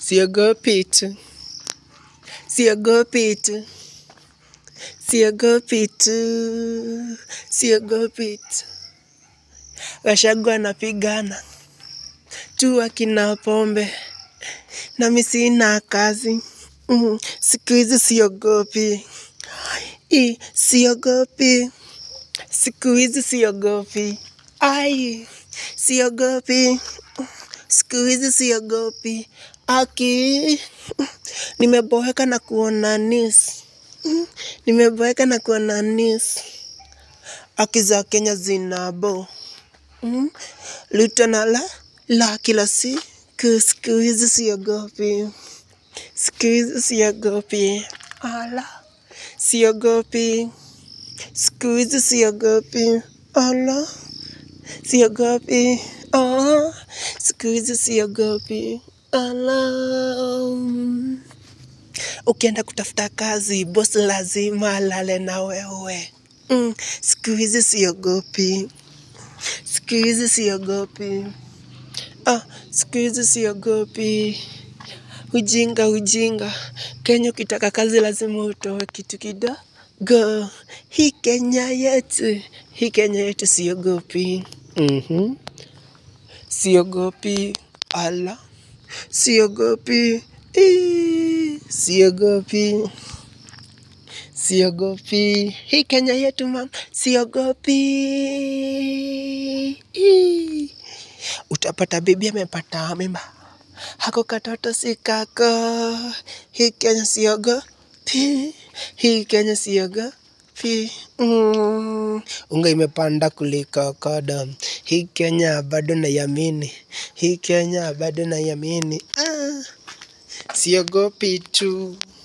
siogopi tu, siogopi tu, siogopi tu, siogopi tu. Gachagua anapigana tu akina pombe, nami sina kazi mm, siku hizi siogopi, I, siogopi siku hizi siogopi, ai, siogopi siku hizi siogopi, aki nimeboeka na kuona news Mm, nimeboeka na kuona news aki za Kenya zinabo mm, Ruto na la la kila siku, siku hizi siogopi, siku hizi siogopi, ala siogopi, siku hizi siogopi, ala siogopi, ah, siku hizi siogopi, ala. Ukienda kutafuta kazi, boss lazima alale na wewe. Mm, siku hizi siogopi, siku hizi siogopi, ah, siku hizi siogopi. Ujinga, ujinga. Kenya ukitaka kazi lazima utoe kitu kidogo. Hii Kenya yetu, hii Kenya yetu siogopi. Mhm. Siogopi, ala, siogopi, Ii, siogopi, siogopi. Hii Kenya yetu mam, siogopi. Ii. Utapata bibi amepata mimba, hako katoto si kako. Hii Kenya siogopi, hii Kenya siogopi. Mm. Unga imepanda kuliko kodom. Hii Kenya bado naiamini, hii Kenya bado naiamini. Ah. Siogopi tu.